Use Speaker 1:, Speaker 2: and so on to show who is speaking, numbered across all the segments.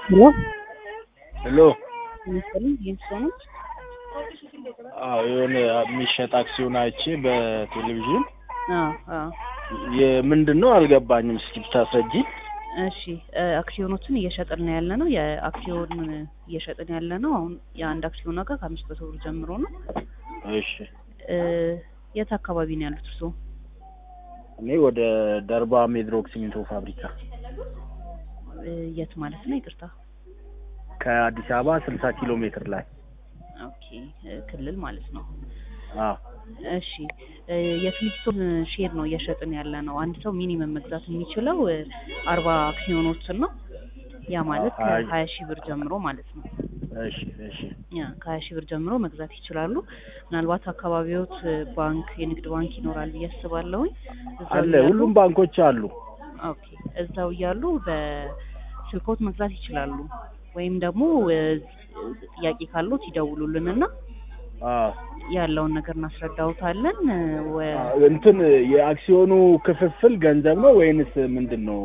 Speaker 1: ሄሎ
Speaker 2: ሄሎ
Speaker 1: መሰለኝ የእንስሳኖች
Speaker 2: አዎ የሆነ የሚሸጥ አክሲዮን አይቼ በቴሌቪዥን
Speaker 1: አዎ አዎ
Speaker 2: የምንድን ነው አልገባኝም። እስኪ ብታስረጂኝ።
Speaker 1: እሺ እ አክሲዮኖችን እየሸጥን ነው ያለ ነው። የአክሲዮን እየሸጥን ያለ ነው። አሁን የአንድ አክሲዮን ዋጋ ከአምስት መቶ ብር ጀምሮ ነው።
Speaker 2: እሺ
Speaker 1: እ የት አካባቢ ነው ያሉት እርስዎ?
Speaker 2: እኔ ወደ ደርባ ሜድሮክ ሲሚንቶ ፋብሪካ
Speaker 1: እ የት ማለት ነው? ይቅርታ።
Speaker 2: ከአዲስ አበባ ስልሳ ኪሎ ሜትር ላይ
Speaker 1: ኦኬ እ ክልል ማለት ነው።
Speaker 2: አዎ
Speaker 1: እሺ እ የፊሊፕሶን ሼር ነው እየሸጥን ያለ ነው። አንድ ሰው ሚኒመም መግዛት የሚችለው እ አርባ አክሲዮኖችን ነው። ያ ማለት
Speaker 2: አይ።
Speaker 1: ከሀያ ሺህ ብር ጀምሮ ማለት ነው።
Speaker 2: እሺ እሺ
Speaker 1: ያ ከሀያ ሺህ ብር ጀምሮ መግዛት ይችላሉ። ምናልባት አካባቢዎት እ ባንክ የንግድ ባንክ ይኖራል ብዬ አስባለሁኝ። እዛው
Speaker 2: አለ
Speaker 1: እያሉ-
Speaker 2: ሁሉም ባንኮች አሉ።
Speaker 1: ኦኬ እዛው እያሉ በስልኮት መግዛት ይችላሉ። ወይም ደግሞ እ ጥያቄ ካሉት ይደውሉልንና
Speaker 2: አዎ
Speaker 1: ያለውን ነገር እናስረዳውታለን። እ ወ-
Speaker 2: አዎ፣ እንትን የአክሲዮኑ ክፍፍል ገንዘብ ነው ወይንስ ምንድን ነው?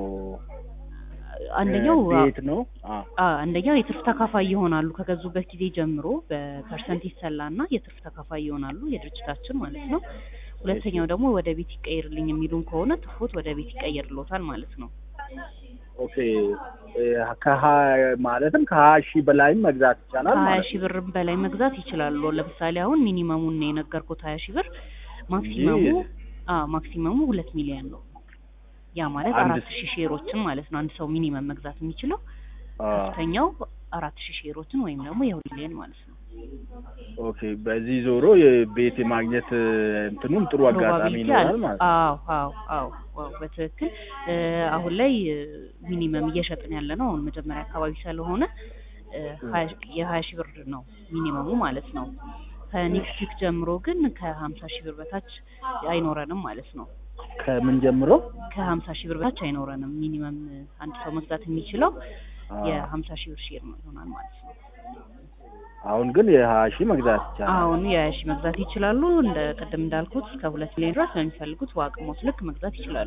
Speaker 1: አንደኛው
Speaker 2: ቤት ነው? አዎ
Speaker 1: አ አንደኛው የትርፍ ተካፋይ ይሆናሉ ከገዙበት ጊዜ ጀምሮ በፐርሰንት ይሰላና የትርፍ ተካፋይ ይሆናሉ የድርጅታችን ማለት ነው። ሁለተኛው ደግሞ ወደ ቤት ይቀየርልኝ የሚሉን ከሆነ ትርፎት ወደ ቤት ይቀየርሎታል ማለት ነው።
Speaker 2: ኦኬ እ ከሀያ ማለትም ከሀያ ሺህ በላይም መግዛት ይቻላል
Speaker 1: ከሀያ
Speaker 2: ማለት
Speaker 1: ሺህ ብር በላይ መግዛት ይችላሉ። ለምሳሌ አሁን ሚኒመሙን ነው የነገርኩት ሀያ ሺህ ብር ማክሲመሙ
Speaker 2: ይህ-
Speaker 1: አ ማክሲመሙ ሁለት ሚሊዮን ነው። ያ ማለት
Speaker 2: አንድ
Speaker 1: አራት ሺህ ሼሮችን ማለት ነው። አንድ ሰው ሚኒመም መግዛት የሚችለው
Speaker 2: አዎ
Speaker 1: ከፍተኛው አራት ሺህ ሼሮችን ወይም ደግሞ የሁለት ሚሊዮን ማለት ነው።
Speaker 2: ኦኬ በዚህ ዞሮ የቤት የማግኘት እ እንትኑም ጥሩ አጋጣሚ
Speaker 1: ፕሮባቢሊቲ
Speaker 2: ይኖራል
Speaker 1: አለ።
Speaker 2: ማለት ነው።
Speaker 1: አዎ አዎ አዎ አዎ በትክክል እ አሁን ላይ እ ሚኒመም እየሸጥን ያለ ነው። አሁን መጀመሪያ አካባቢ ስለሆነ እ ሀያ- የሀያ ሺህ ብር ነው ሚኒመሙ ማለት ነው። ከኔክስት ዊክ ጀምሮ ግን ከሀምሳ ሺህ ብር በታች አይኖረንም ማለት ነው።
Speaker 2: ከምን ጀምሮ?
Speaker 1: ከሀምሳ ሺህ ብር በታች አይኖረንም። ሚኒመም እ አንድ ሰው መግዛት የሚችለው
Speaker 2: አዎ።
Speaker 1: የሀምሳ ሺህ ብር ሼር ነው ይሆናል ማለት ነው።
Speaker 2: አሁን ግን የሀያ ሺህ መግዛት ይቻላል።
Speaker 1: አሁን የሀያ ሺህ መግዛት ይችላሉ። እንደ ቅድም እንዳልኩት እስከ ሁለት ሚሊዮን ድረስ በሚፈልጉት በአቅሞት ልክ መግዛት ይችላሉ።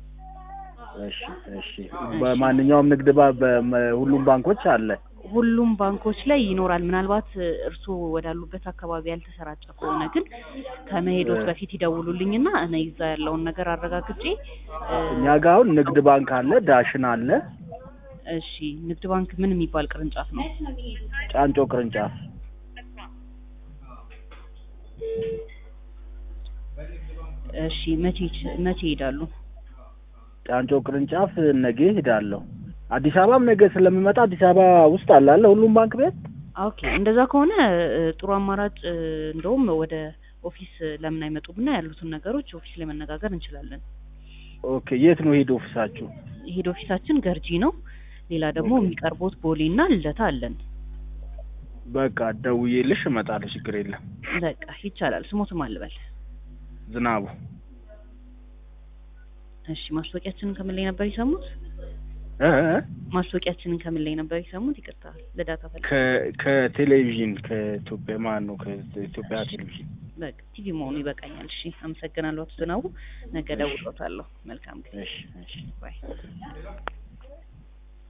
Speaker 2: እሺ እሺ በማንኛውም ንግድ ባ በሁሉም ባንኮች አለ።
Speaker 1: ሁሉም ባንኮች ላይ ይኖራል። ምናልባት እ እርስዎ ወዳሉበት አካባቢ ያልተሰራጨ ከሆነ ግን ከመሄዶት
Speaker 2: እ
Speaker 1: በፊት ይደውሉልኝና እኔ እዛ ያለውን ነገር አረጋግጬ እ
Speaker 2: እኛ ጋር አሁን ንግድ ባንክ አለ፣ ዳሽን አለ፣
Speaker 1: እሺ ንግድ ባንክ ምን የሚባል ቅርንጫፍ ነው?
Speaker 2: ጫንጮ ቅርንጫፍ
Speaker 1: እሺ መቼ መቼ ይሄዳሉ?
Speaker 2: ጫንጮ ቅርንጫፍ ነገ ሄዳለሁ። አዲስ አበባም ነገ ስለምመጣ አዲስ አበባ ውስጥ አለ አለ ሁሉም ባንክ ቤት።
Speaker 1: ኦኬ እንደዛ ከሆነ እ ጥሩ አማራጭ እ እንደውም ወደ ኦፊስ ለምን አይመጡምና ያሉትን ነገሮች ኦፊስ ላይ መነጋገር እንችላለን።
Speaker 2: ኦኬ የት ነው ሄድ ኦፊሳችሁ?
Speaker 1: ሄድ ኦፊሳችን ገርጂ ነው። ሌላ ደግሞ
Speaker 2: ኦኬ።
Speaker 1: የሚቀርቦት ቦሌ እና ልደታ አለን።
Speaker 2: በቃ ደውዬልሽ እመጣለሁ፣ ችግር የለም።
Speaker 1: በቃ ይቻላል። ስሞትም አልበል።
Speaker 2: ዝናቡ
Speaker 1: እሺ ማስታወቂያችንን ከምን ላይ ነበር የሰሙት?
Speaker 2: እ እ
Speaker 1: ማስታወቂያችንን ከምን ላይ ነበር የሰሙት? ይቅርታ ለዳታ ፈል
Speaker 2: ከ- ከቴሌቪዥን ከኢትዮጵያ ማን ነው ከኢትዮጵያ ቴሌቪዥን
Speaker 1: በቃ ቲቪ መሆኑ ይበቃኛል። እሺ አመሰግናለሁ አቶ ዝናቡ። ነገ ደውሎታለሁ። መልካም ጊዜ።
Speaker 2: እሺ እሺ
Speaker 1: ባይ